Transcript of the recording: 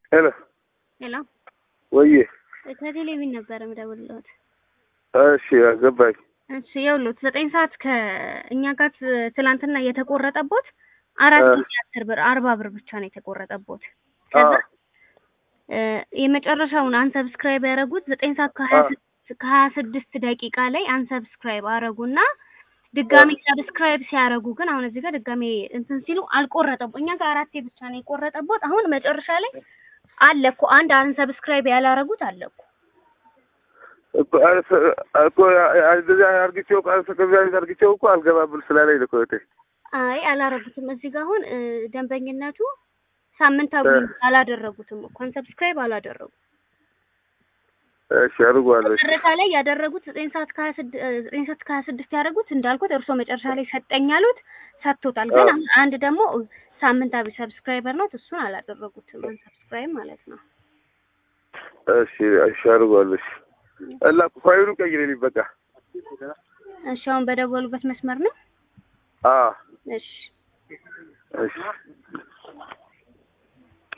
ሄሎ ሄሎ ወዬ ከቴሌቪዥን ነበረ የምደውልልዎት። እሺ ገባኝ። እሺ ይኸውልዎት ዘጠኝ ሰዓት ከእኛ ጋር ትላንትና የተቆረጠቦት አራት እ ጊዜ አስር ብር አርባ ብር ብቻ ነው የተቆረጠቦት። ከዛ አዎ እ የመጨረሻውን አንሰብስክራይብ ያደረጉት ዘጠኝ ሰዓት ከሀያ አዎ ስድስት ከሀያ ስድስት ደቂቃ ላይ አንሰብስክራይብ አረጉና ድጋሚ ሰብስክራይብ ሲያደርጉ ግን አሁን እዚህ ጋር ድጋሚ እንትን ሲሉ አልቆረጠቦ እኛ ጋር አራቴ ብቻ ነው የቆረጠቦት። አሁን መጨረሻ ላይ አለ እኮ አንድ አንሰብስክራይብ ያላረጉት አለ እኮ እኮ አልሰ- እኮ እንደዚያ አርግቼው ከዚያ አርግቼው እኮ አልገባብል ስላለኝ ነው እኮ እህቴ። አይ አላረጉትም። እዚህ ጋር አሁን እ ደንበኝነቱ ሳምንታዊ እ አላደረጉትም እኮ አንሰብስክራይብ አላደረጉም። እሺ አድርጓለሁ። እሺ መጨረሻ ላይ ያደረጉት ዘጠኝ ሰዓት ከሀያ ስድስት ዘጠኝ ሰዓት ከሀያ ስድስት ያደረጉት እንዳልኩት እርስዎ መጨረሻ ላይ ሰጠኝ ያሉት ሰጥቶታል። ግን አዎ አሁን አንድ ደግሞ ሳምንታዊ ሰብስክራይበር ነው እሱን አላደረጉትም። አንሰብስክራይብ ማለት ነው። እሺ እሺ አድርጓለሁ። እሺ እና ፋይሉን ቀይሬልኝ በቃ። እሺ አሁን በደወሉበት መስመር ነው። አዎ እሺ